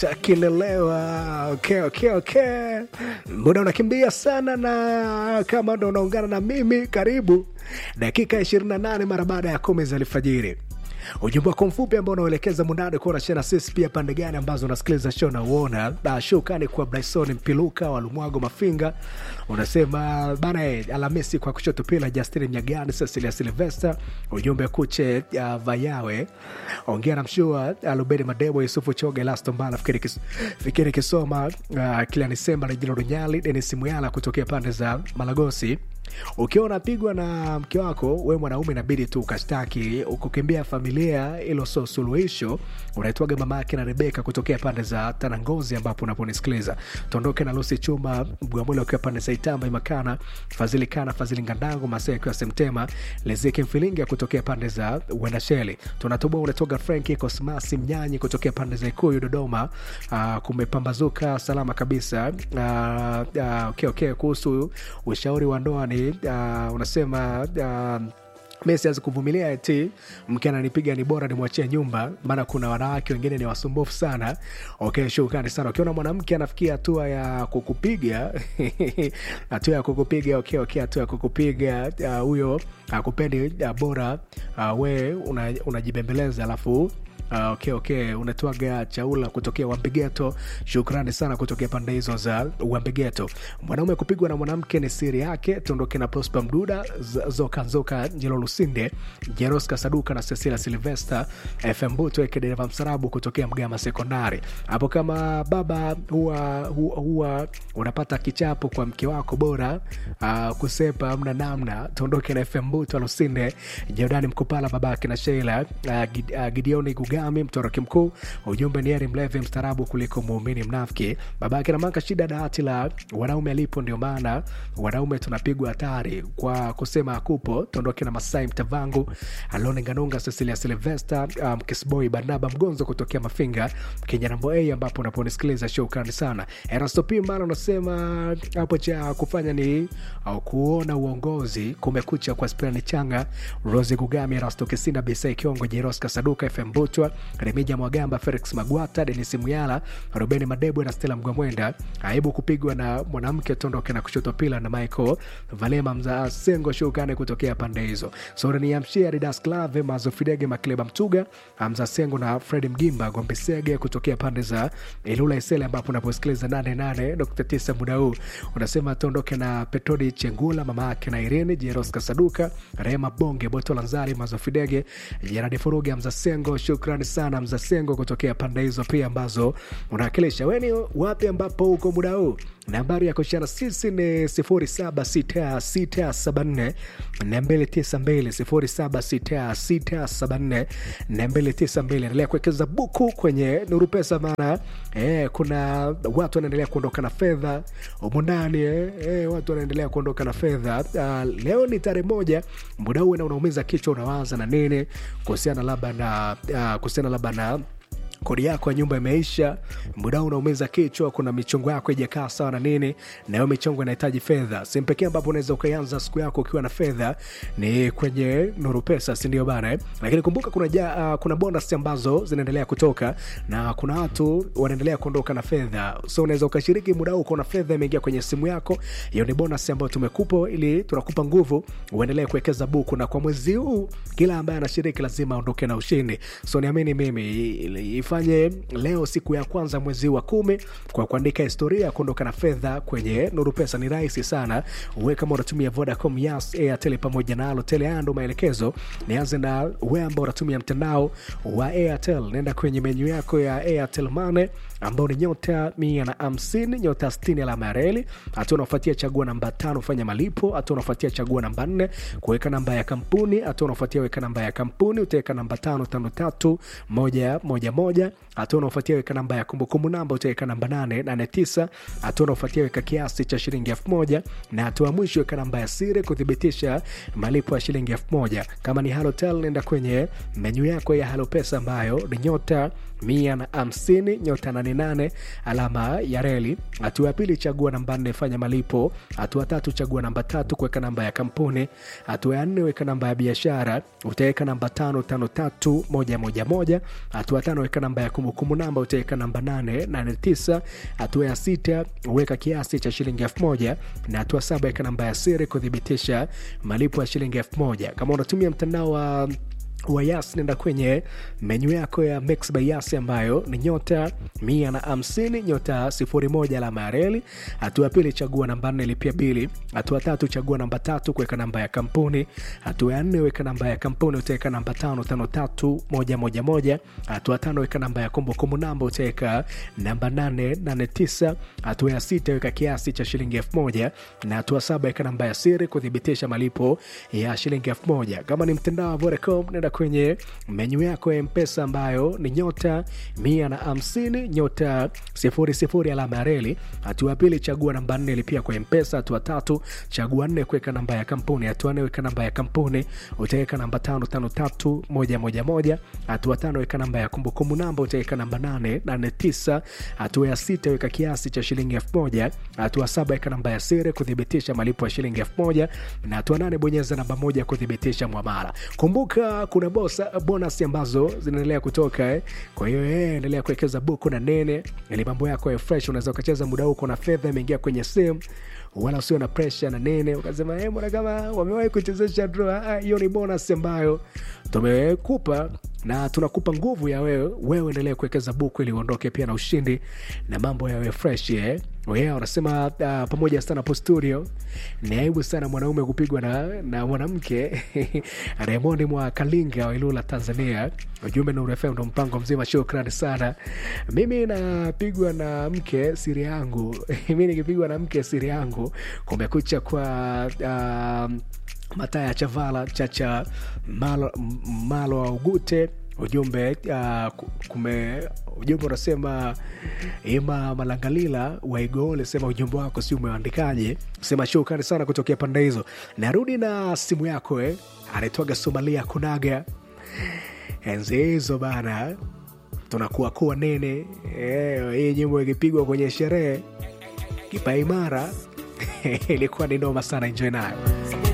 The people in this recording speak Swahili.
takilelewa okay, okay, okay. muda unakimbia sana na kama ndo unaungana na mimi karibu dakika 28 mara baada ya kumi za alfajiri ujumbe wako mfupi ambao unaelekeza mundani kuwa unashare na sisi pia pande gani ambazo unasikiliza show na uona shukani kwa Bryson Mpiluka wa Lumwago Mafinga unasema bana eh, Alhamisi kwa kushoto pila Justin Mnyagani Cecilia Silvester ujumbe kuche uh, Vayawe ongea na mshua Alubeni Madebo Yusufu Choge Lasto Mbala fikiri, kis, fikiri kisoma uh, kila Nisemba na Jino Runyali Denis Muyala kutokea pande za Malagosi ukiwa unapigwa na mke wako we mwanaume inabidi tu ukashtaki ukukimbia familia ilo so suluhisho unaitwaga mama yake na rebeka kutokea pande za tanangozi ambapo unaponisikiliza tuondoke na lusi chuma mgwamwili akiwa pande za itamba imakana fadhili kana fadhili ngandango masee akiwa semtema lezeki mfilinga kutokea pande za uendasheli tunatoboa unatoga franki kosmasi mnyanyi kutokea pande za ikuyu dodoma uh, kumepambazuka salama kabisa uh, uh, okay, okay, kuhusu ushauri wa ndoa ni uh, unasema uh, mi siwezi kuvumilia eti mke ananipiga ni bora nimwachie nyumba maana kuna wanawake wengine ni wasumbufu sana okay shukrani sana ukiona mwanamke anafikia hatua ya kukupiga hatua ya kukupiga okay, okay, hatua ya kukupiga huyo uh, akupendi uh, bora uh, we unajibembeleza una alafu Uh, okay, okay. unatwaga chaula kutokea wambegeto shukrani sana kutokea pande hizo za wambegeto mwanaume kupigwa na mwanamke ni siri yake tuondoke na prosper mduda zoka zoka njelo lusinde jeros kasaduka na cecilia silvester fm buto dereva msarabu kutokea mgama sekondari hapo kama baba huwa, huwa, huwa unapata kichapo kwa mke wako bora uh, kusepa amna namna tuondoke na fm buto lusinde jordani mkupala babake na sheila uh, Gid, uh, gideoni guga Gami, mtoroki mkuu. Ujumbe ni heri mlevi mstarabu kuliko muumini mnafiki. Babake namaka shida dawati la wanaume alipo, ndio maana wanaume tunapigwa hatari kwa kusema akupo. Tuondoke na Masai Mtavangu, Alone Nganunga, Cecilia Silvester, um, Kisboy Barnaba Mgonzo kutokea Mafinga, Kinyarambo A, ambapo unaponisikiliza shukrani sana. Erasto Pimbana unasema hapo cha kufanya ni au kuona uongozi kumekucha kwa Spirani Changa, Rose Gugami, Erasto Kisina, Bisai Kiongo, Jeros Kasaduka, FM Butwa, Remija Mwagamba, Felix Magwata, Denis Muyala, Rubeni Madebwe na Stella Mgwamwenda. Aibu kupigwa na mwanamke tondoke na kushoto pila na Michael Valema mza Sengo shukane kutokea pande hizo. Sore ni Amshia Ridas Clave Mazo Fidege Makleba Mtuga, Hamza Sengo na Fred Mgimba Gombe Sege kutokea pande za Ilula Isele ambapo unaposikiliza 88.9 muda huu. Unasema tondoke na Petodi Chengula mama yake na Irene Jeros Kasaduka, Rema Bonge Boto Lanzari Mazo Fidege, Jeradi Furugi Hamza Sengo shukrani sana mzasengo kutokea pande hizo pia ambazo unawakilisha weni wapi ambapo uko muda huu nambari ya kushana sisi ni 076674 292 076674 endelea kuwekeza buku kwenye nuru pesa maana eh, kuna watu wanaendelea kuondoka na fedha umundani eh, eh, watu wanaendelea kuondoka na fedha uh, leo ni tarehe moja muda huu na unaumiza kichwa unawaza na nini kuhusiana labda na uh, kuhusiana labda na kodi yako ya nyumba imeisha, muda unaumiza kichwa, kuna michongo yako ijakaa sawa na nini, na hiyo michongo inahitaji fedha. Sehemu pekee ambapo unaweza ukaianza siku yako ukiwa na fedha ni kwenye Nuru Pesa, si ndio bana? Lakini kumbuka kuna, ja, uh, kuna bonus ambazo zinaendelea kutoka na kuna watu wanaendelea kuondoka na fedha, so unaweza ukashiriki muda huu uko na fedha imeingia kwenye simu yako. Hiyo ni bonus ambayo tumekupa ili tunakupa nguvu uendelee kuwekeza buku, na kwa mwezi huu kila ambaye anashiriki lazima aondoke na ushindi. So niamini mimi ifanye leo siku ya kwanza mwezi wa kumi kwa kuandika historia ya kuondoka na fedha kwenye Nuru Pesa. Ni rahisi sana, uwe kama unatumia Vodacom, Yas, Airtel pamoja na Halotel. Haya ndo maelekezo. Nianze na we ambao unatumia mtandao wa Airtel, nenda kwenye menyu yako ya Airtel Money ambao ni nyota mia na hamsini nyota sitini alama ya reli. Hatua unaofuatia chagua namba tano fanya malipo. Hatua unaofuatia chagua namba nne kuweka namba ya kampuni. Hatua unaofuatia weka namba ya kampuni, utaweka namba tano tano tatu moja moja moja. Hatua unaofuatia weka namba ya kumbukumbu namba, utaweka namba nane nane tisa. Hatua unaofuatia weka kiasi cha shilingi elfu moja na hatua ya mwisho weka namba ya siri kuthibitisha malipo ya shilingi elfu moja. Kama ni Halotel, nenda kwenye menyu yako ya Halopesa ambayo ni nyota mia na hamsini nyota nane nane alama ya reli. Hatua ya pili chagua namba nne fanya malipo. Hatua tatu chagua namba tatu kuweka namba ya kampuni. Hatua ya nne weka namba ya biashara, utaweka namba tano tano tatu moja moja moja. Hatua tano weka namba ya kumbukumbu namba, utaweka namba nane nane tisa. Hatua ya sita weka kiasi cha shilingi elfu moja na hatua saba weka namba ya siri kuthibitisha malipo ya shilingi elfu moja. Kama unatumia mtandao wa wa Yas nenda kwenye menyu yako ya Mix by Yas ambayo ni nyota mia na hamsini nyota sifuri moja alama ya reli. Hatua ya pili chagua namba nne lipia bili. Hatua tatu chagua namba tatu kuweka namba ya kampuni. Hatua ya nne weka namba ya kampuni utaweka namba tano tano tatu moja moja moja. Hatua tano weka namba ya kumbukumbu namba utaweka namba nane nane tisa. Hatua ya sita weka kiasi cha shilingi elfu moja na hatua saba weka namba ya siri kuthibitisha malipo ya shilingi elfu moja. Kama ni mtandao wa Vodacom nenda kwenye menyu yako ya mpesa ambayo ni nyota mia na hamsini nyota sifuri sifuri alama ya reli. Hatua ya pili chagua namba nne lipia kwa mpesa. Hatua tatu chagua nne kuweka namba ya kampuni. Hatua nne weka namba ya kampuni utaweka namba tano tano tatu moja moja moja. Hatua tano weka namba ya kumbukumbu namba utaweka namba nane nane tisa. Hatua ya sita weka kiasi cha shilingi elfu moja. Hatua saba weka namba ya siri kuthibitisha malipo ya shilingi elfu moja na hatua nane bonyeza namba moja kuthibitisha mwamala. Kumbuka kuna bosa, bonus ambazo zinaendelea kutoka eh. Kwa hiyo eh, endelea kuwekeza buku na nene ili mambo yako ya fresh. Unaweza ukacheza muda huko na fedha imeingia kwenye simu wala usio na presha na nene, ukasema eh, mbona kama wamewahi kuchezesha draw. Ah, hiyo ni bonus ambayo tumekupa na tunakupa nguvu ya wewe wewe, endelea kuwekeza buku ili uondoke pia na ushindi na mambo yawe fresh eh. Yeah, wanasema uh, pamoja sana hapo studio, ni aibu sana mwanaume kupigwa na, na mwanamke Raymond mwa Kalinga wa Ilula, Tanzania. Ujumbe Nuru FM ndo mpango mzima, shukrani sana. Mimi napigwa na mke siri yangu mi nikipigwa na mke siri yangu. Kumekucha kwa uh, Mataya Chavala Chacha Malo, Malo wa Ugute ujumbe uh, kume ujumbe unasema Ima Malangalila Waigole, sema ujumbe wako si umeandikaje? Sema shukrani sana kutokea pande hizo. Narudi na simu yako eh, anaitwaga Somalia Kunaga. Enzi hizo bana, tunakuwa kuwa nene eh, hii nyimbo ikipigwa kwenye sherehe kipaimara ilikuwa ni noma sana, enjoy nayo.